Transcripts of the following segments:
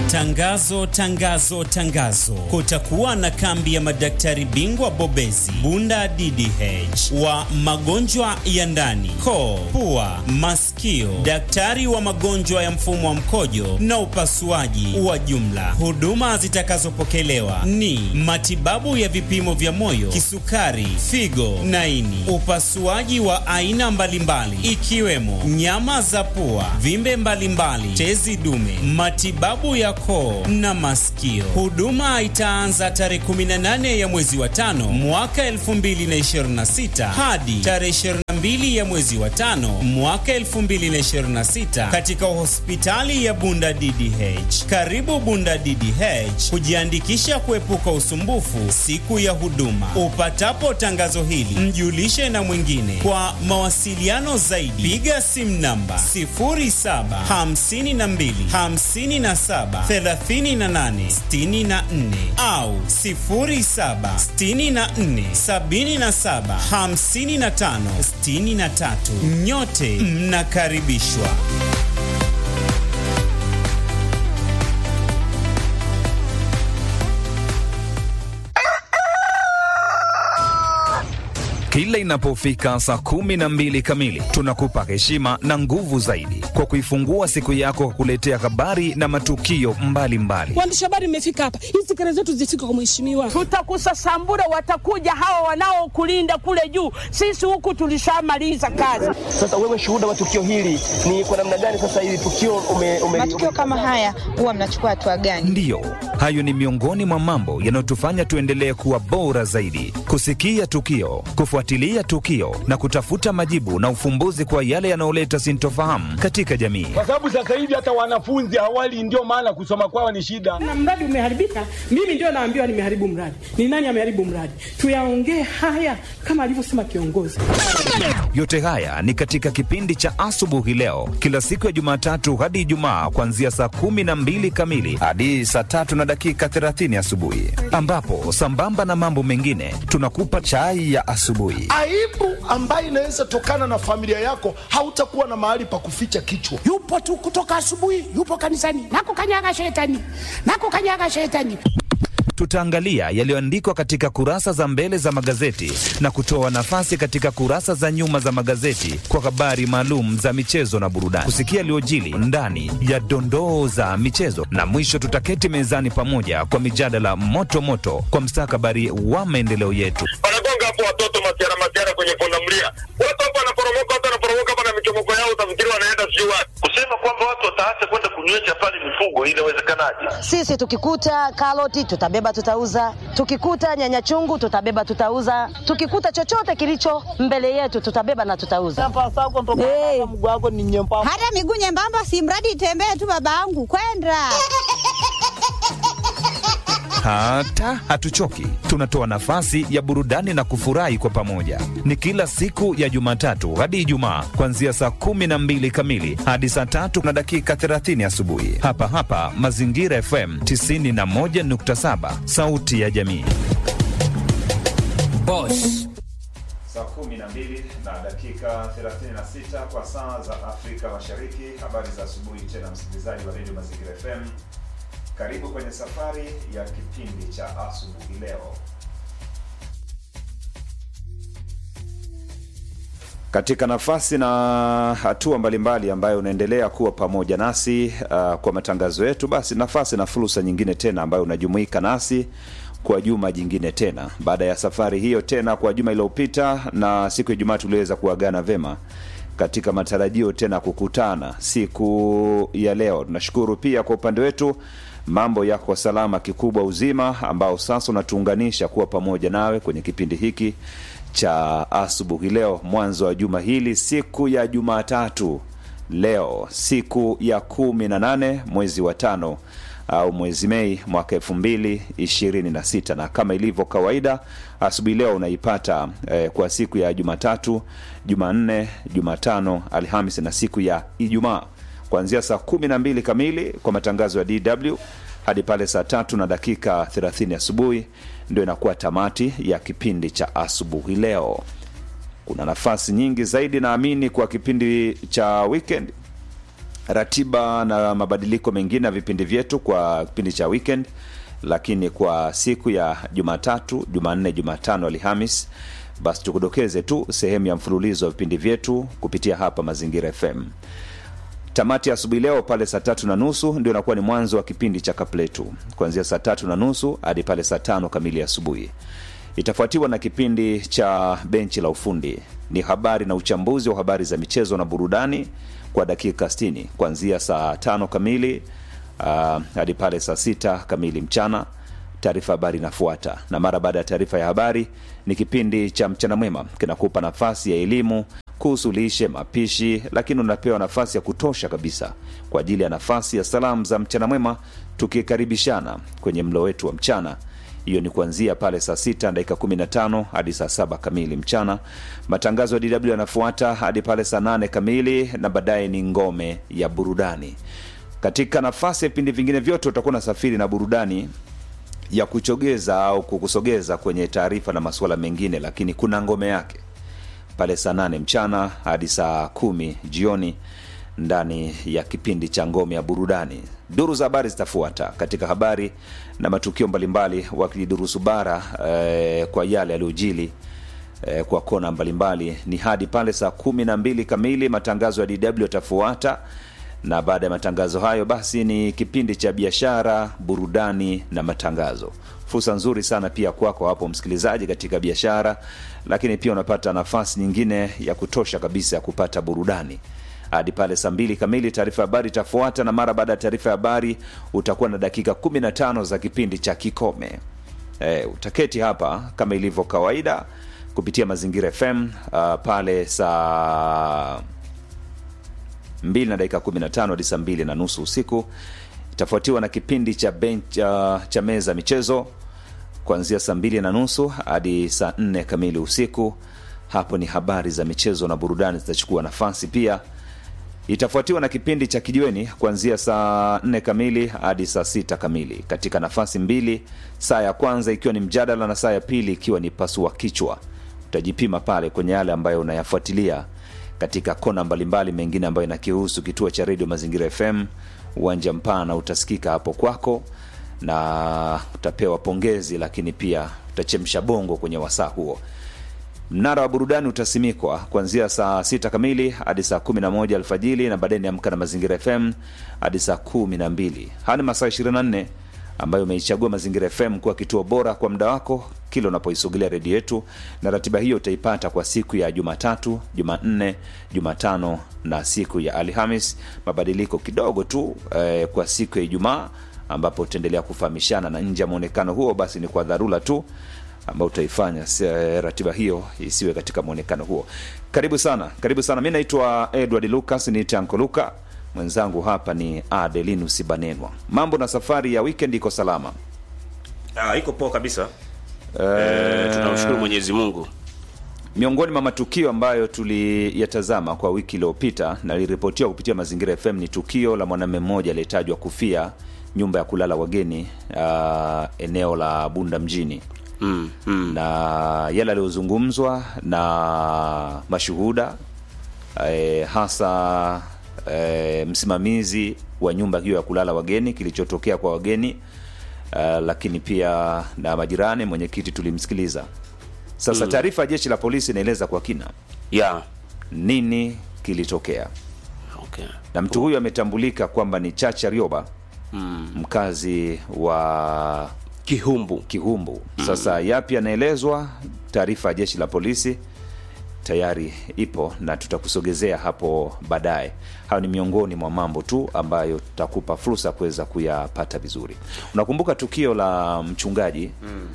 Tangazo, tangazo, tangazo! Kutakuwa na kambi ya madaktari bingwa bobezi Bunda DDH wa magonjwa ya ndani, koo, pua, masikio, daktari wa magonjwa ya mfumo wa mkojo na upasuaji wa jumla. Huduma zitakazopokelewa ni matibabu ya vipimo vya moyo, kisukari, figo na ini, upasuaji wa aina mbalimbali ikiwemo nyama za pua, vimbe mbalimbali, tezi dume, matibabu ya koo na masikio. Huduma itaanza tarehe 18 ya mwezi wa tano mwaka 2026 hadi tarehe 22 ya mwezi wa tano mwaka 2026 katika hospitali ya Bunda DDH. Karibu Bunda DDH kujiandikisha kuepuka usumbufu siku ya huduma. Upatapo tangazo hili, mjulishe na mwingine. Kwa mawasiliano zaidi, piga simu namba 0752 57 38 64 au 07 64 77 55 63. Nyote mnakaribishwa. Kila inapofika saa kumi na mbili kamili tunakupa heshima na nguvu zaidi kwa kuifungua siku yako kwa kuletea habari na matukio mbalimbali. Waandishi habari, mmefika hapa, hizi kelele zetu zifike kwa mheshimiwa. Tutakusasambura, watakuja hawa wanaokulinda kule juu. Sisi huku tulishamaliza kazi. Sasa wewe shuhuda wa tukio hili ni kwa namna gani? Sasa hili tukio ume, ume, matukio kama haya huwa mnachukua hatua gani? Ndiyo, hayo ni miongoni mwa mambo yanayotufanya tuendelee kuwa bora zaidi, kusikia tukio, kufuatilia tukio na kutafuta majibu na ufumbuzi kwa yale yanayoleta sintofahamu katika jamii. Kwa sababu sasa hivi hata wanafunzi hawali, ndio maana kusoma kwao ni shida. Na mradi umeharibika, mimi ndio naambiwa nimeharibu mradi. Ni nani ameharibu mradi? Tuyaongee haya kama alivyosema kiongozi. Yote haya ni katika kipindi cha asubuhi leo, kila siku ya Jumatatu hadi Ijumaa, kuanzia saa kumi na mbili kamili hadi saa tatu na dakika thelathini asubuhi, ambapo sambamba na mambo mengine tunakupa chai ya asubuhi. Aibu ambayo inaweza tokana na familia yako, hautakuwa na mahali pa kuficha kichwa. Yupo tu kutoka asubuhi, yupo kanisani, nakukanyaga shetani, nakukanyaga shetani tutaangalia yaliyoandikwa katika kurasa za mbele za magazeti na kutoa nafasi katika kurasa za nyuma za magazeti kwa habari maalum za michezo na burudani, kusikia yaliyojili ndani ya dondoo za michezo, na mwisho tutaketi mezani pamoja kwa mijadala moto moto kwa mstakabali wa maendeleo yetu. Wanagonga hapo watoto masiara masiara kwenye pundamilia, watu hapo wanaporomoka, watu wanaporomoka hapa na michomoko yao, utafikiri wanaenda sijui wapi. Kusema kwamba watu wataacha kwenda kunywesha pale mifugo, inawezekanaje? Sisi tukikuta karoti tutabeba tutauza, tukikuta nyanya chungu tutabeba tutauza, tukikuta chochote kilicho mbele yetu tutabeba na tutauza. Hey. Hata miguu nyembamba, si mradi itembee tu, babangu kwenda hata hatuchoki, tunatoa nafasi ya burudani na kufurahi kwa pamoja. Ni kila siku ya Jumatatu hadi Ijumaa, kuanzia saa kumi na mbili kamili hadi saa tatu na dakika 30 asubuhi, hapa hapa Mazingira FM 91.7, sauti ya jamii. Boss. Saa 12 na dakika 36 kwa saa za Afrika Mashariki. Habari za asubuhi tena, msikilizaji wa redio Mazingira FM. Karibu kwenye safari ya kipindi cha asubuhi leo. Katika nafasi na hatua mbalimbali ambayo unaendelea kuwa pamoja nasi uh, kwa matangazo yetu, basi nafasi na fursa nyingine tena ambayo unajumuika nasi kwa juma jingine tena, baada ya safari hiyo tena kwa juma iliyopita, na siku ya Ijumaa tuliweza kuagana vema katika matarajio tena kukutana siku ya leo. Tunashukuru pia kwa upande wetu mambo yako salama, kikubwa uzima ambao sasa unatuunganisha kuwa pamoja nawe kwenye kipindi hiki cha asubuhi leo, mwanzo wa juma hili, siku ya Jumatatu, leo siku ya kumi na nane mwezi wa tano au mwezi Mei mwaka elfu mbili ishirini na sita na kama ilivyo kawaida asubuhi leo unaipata eh, kwa siku ya Jumatatu, Jumanne, Jumatano, Alhamisi na siku ya Ijumaa kuanzia saa kumi na mbili kamili kwa matangazo ya DW hadi pale saa tatu na dakika 30 asubuhi ndio inakuwa tamati ya kipindi cha asubuhi leo. Kuna nafasi nyingi zaidi naamini kwa kipindi cha weekend ratiba na mabadiliko mengine ya vipindi vyetu kwa kipindi cha weekend lakini kwa siku ya jumatatu jumanne jumatano alhamis basi tukudokeze tu sehemu ya mfululizo wa vipindi vyetu kupitia hapa mazingira fm tamati ya asubuhi leo pale saa tatu na nusu ndio inakuwa ni mwanzo wa kipindi cha kapletu kuanzia saa tatu na nusu hadi pale saa tano kamili asubuhi itafuatiwa na kipindi cha benchi la ufundi ni habari na uchambuzi wa habari za michezo na burudani kwa dakika 60 kuanzia saa tano kamili uh, hadi pale saa sita kamili mchana taarifa habari inafuata na mara baada ya taarifa ya habari ni kipindi cha mchana mwema kinakupa nafasi ya elimu kuhusu lishe mapishi lakini unapewa nafasi ya kutosha kabisa kwa ajili ya nafasi ya salamu za mchana mwema tukikaribishana kwenye mlo wetu wa mchana hiyo ni kuanzia pale saa sita dakika 15 hadi saa saba kamili mchana matangazo ya dw yanafuata hadi pale saa nane kamili na baadaye ni ngome ya burudani katika nafasi ya vipindi vingine vyote utakuwa na safiri na burudani ya kuchogeza au kukusogeza kwenye taarifa na masuala mengine lakini kuna ngome yake pale saa nane mchana hadi saa kumi jioni ndani ya kipindi cha ngome ya burudani duru za habari zitafuata katika habari na matukio mbalimbali wakidurusu bara eh, kwa yale yaliyojili eh, kwa kona mbalimbali ni hadi pale saa kumi na mbili kamili matangazo ya dw yatafuata na baada ya matangazo hayo basi ni kipindi cha biashara burudani na matangazo fursa nzuri sana pia kwako hapo msikilizaji katika biashara lakini pia unapata nafasi nyingine ya kutosha kabisa ya kupata burudani hadi pale saa mbili kamili taarifa ya habari itafuata na mara baada ya taarifa ya habari utakuwa na dakika 15 za kipindi cha kikome e, utaketi hapa kama ilivyo kawaida kupitia mazingira fm uh, pale saa 2 na dakika 15 hadi saa 2 na nusu usiku itafuatiwa na kipindi cha bench, uh, cha meza michezo kuanzia saa mbili na nusu hadi saa nne kamili usiku hapo ni habari za michezo na burudani zitachukua nafasi pia itafuatiwa na kipindi cha kijiweni kuanzia saa nne kamili hadi saa sita kamili katika nafasi mbili saa ya kwanza ikiwa ni mjadala na saa ya pili ikiwa ni pasua kichwa utajipima pale kwenye yale ambayo unayafuatilia katika kona mbalimbali mengine ambayo inakihusu kituo cha redio mazingira fm uwanja mpana utasikika hapo kwako na utapewa pongezi lakini pia utachemsha bongo kwenye wasaa huo mnara wa burudani utasimikwa kuanzia saa sita kamili hadi saa kumi na moja alfajili na baadaye niamka na mazingira fm hadi saa kumi na mbili haya ni masaa 24 ambayo umeichagua mazingira fm kuwa kituo bora kwa muda wako kila unapoisogelea redio yetu na ratiba hiyo utaipata kwa siku ya jumatatu jumanne jumatano na siku ya alhamis mabadiliko kidogo tu eh, kwa siku ya ijumaa ambapo utaendelea kufahamishana na nje ya mwonekano huo basi ni kwa dharura tu ambao utaifanya eh, ratiba hiyo isiwe katika mwonekano huo karibu sana karibu sana mi naitwa edward lucas ni tanko luka mwenzangu hapa ni adelinus banenwa mambo na safari ya weekend iko salama Ah, iko poa kabisa Eh, eh, tunamshukuru mwenyezi mungu miongoni mwa matukio ambayo tuliyatazama kwa wiki iliyopita na liripotiwa kupitia mazingira fm ni tukio la mwanamume mmoja aliyetajwa kufia nyumba ya kulala wageni uh, eneo la bunda mjini mm, mm. na yale aliyozungumzwa na mashuhuda eh, hasa eh, msimamizi wa nyumba hiyo ya kulala wageni kilichotokea kwa wageni uh, lakini pia na majirani mwenyekiti tulimsikiliza sasa Mm. taarifa ya jeshi la polisi inaeleza kwa kina yeah. nini kilitokea okay. na mtu huyu ametambulika kwamba ni chacha rioba mm. mkazi wa kihumbu kihumbu sasa yapi yanaelezwa taarifa ya jeshi la polisi tayari ipo na tutakusogezea hapo baadaye hayo ni miongoni mwa mambo tu ambayo tutakupa fursa kuweza kuyapata vizuri unakumbuka tukio la mchungaji Mm.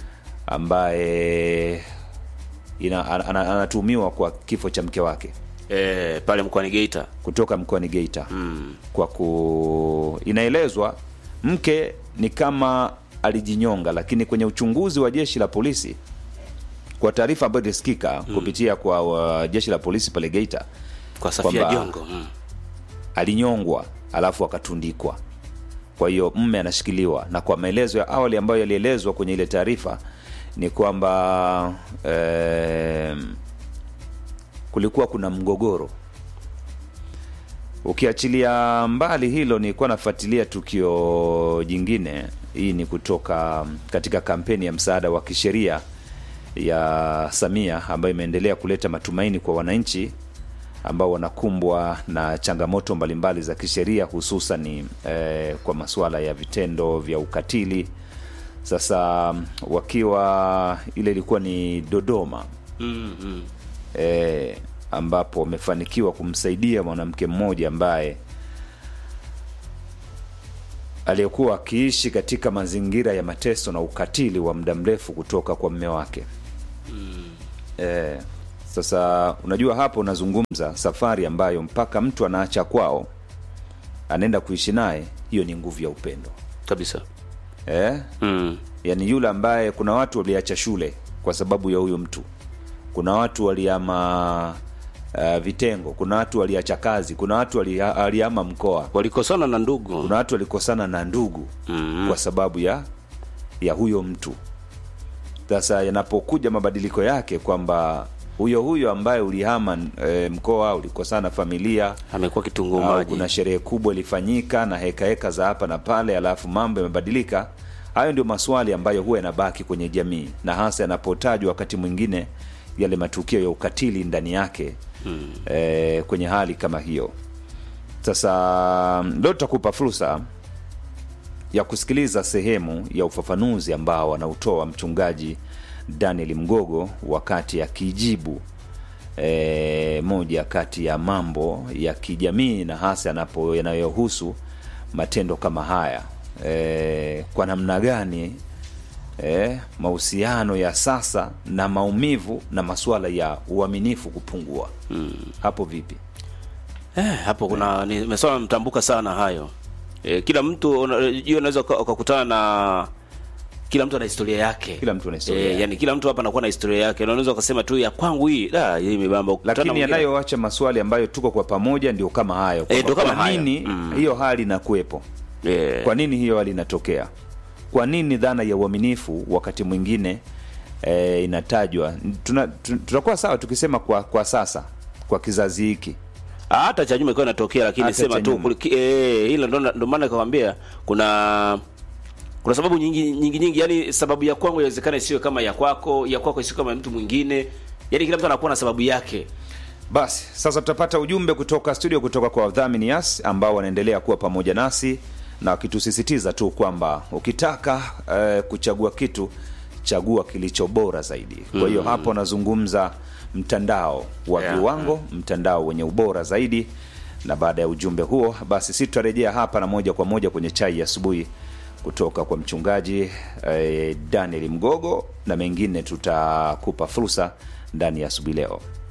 ambaye ina- ana- ana- anatuhumiwa kwa kifo cha mke wake eh, pale mkoani geita kutoka mkoani geita mm. kwa ku inaelezwa mke ni kama alijinyonga lakini kwenye uchunguzi wa jeshi la polisi kwa taarifa ambayo ilisikika mm. kupitia kwa uh, jeshi la polisi pale geita kwa safia kwamba jongo mm. alinyongwa alafu akatundikwa kwa hiyo mme anashikiliwa na kwa maelezo ya awali ambayo yalielezwa kwenye ile taarifa ni kwamba eh, kulikuwa kuna mgogoro Ukiachilia mbali hilo, nilikuwa nafuatilia tukio jingine. Hii ni kutoka katika kampeni ya msaada wa kisheria ya Samia ambayo imeendelea kuleta matumaini kwa wananchi ambao wanakumbwa na changamoto mbalimbali za kisheria hususan eh, kwa masuala ya vitendo vya ukatili. Sasa wakiwa ile ilikuwa ni Dodoma mm, mm. eh, ambapo wamefanikiwa kumsaidia mwanamke mmoja ambaye aliyekuwa akiishi katika mazingira ya mateso na ukatili wa muda mrefu kutoka kwa mme wake. Eh, sasa unajua hapo unazungumza safari ambayo mpaka mtu anaacha kwao anaenda kuishi naye, hiyo ni nguvu ya upendo kabisa. eh? Mm. Yaani yule ambaye kuna watu waliacha shule kwa sababu ya huyo mtu, kuna watu waliama uh, vitengo, kuna watu waliacha kazi, kuna watu walia- waliama mkoa, walikosana na ndugu, kuna watu walikosana na ndugu mm. kwa sababu ya ya huyo mtu. Sasa yanapokuja mabadiliko yake kwamba huyo huyo ambaye ulihama e, mkoa ulikosana na familia amekuwa kitunguu au maji. kuna sherehe kubwa ilifanyika na heka heka za hapa na pale, alafu mambo yamebadilika. Hayo ndio maswali ambayo huwa yanabaki kwenye jamii, na hasa yanapotajwa wakati mwingine yale matukio ya ukatili ndani yake Mm. e, kwenye hali kama hiyo. Sasa leo tutakupa fursa ya kusikiliza sehemu ya ufafanuzi ambao anautoa mchungaji Daniel Mgogo wakati akijibu e, moja kati ya mambo ya kijamii na hasa yanapo yanayohusu matendo kama haya e, kwa namna gani e, mahusiano ya sasa na maumivu na masuala ya uaminifu kupungua mm. hapo vipi? Eh, hapo kuna nimesoma mtambuka sana hayo. Eh, kila mtu una- hiyo unaweza uka- ukakutana na kila mtu ana historia yake. Kila mtu ana historia Eh, yake. yani kila mtu hapa anakuwa na historia yake. Na unaweza ukasema tu ya kwangu hii, da hii imebamba. Ukutana lakini mwingine- yanayoacha maswali ambayo tuko kwa pamoja ndio kama hayo Eh, Kwamba ndio kama kwa hayo. nini Mm. hiyo hali inakuwepo Eh. kwa nini hiyo hali inatokea kwa nini dhana ya uaminifu wakati mwingine e, inatajwa Tuna- tu- tutakuwa sawa tukisema kwa kwa sasa kwa kizazi hiki hata cha nyuma ilikuwa inatokea lakini Hata sema cha tu nyuma. kuli- eh, hilo ndo ndo maana nikakwambia kuna kuna sababu nyingi nyingi nyingi yani sababu ya kwangu inawezekana isiwe kama ya kwako ya kwako isiwe kama ya mtu mwingine yani kila mtu anakuwa na sababu yake basi sasa tutapata ujumbe kutoka studio kutoka kwa wadhamini yas ambao wanaendelea kuwa pamoja nasi na wakitusisitiza tu kwamba ukitaka eh, kuchagua kitu chagua kilicho bora zaidi kwa hiyo Mm. hapo nazungumza mtandao wa Yeah. viwango mtandao wenye ubora zaidi na baada ya ujumbe huo basi si tutarejea hapa na moja kwa moja kwenye chai ya asubuhi kutoka kwa mchungaji eh, daniel mgogo na mengine tutakupa fursa ndani ya asubuhi leo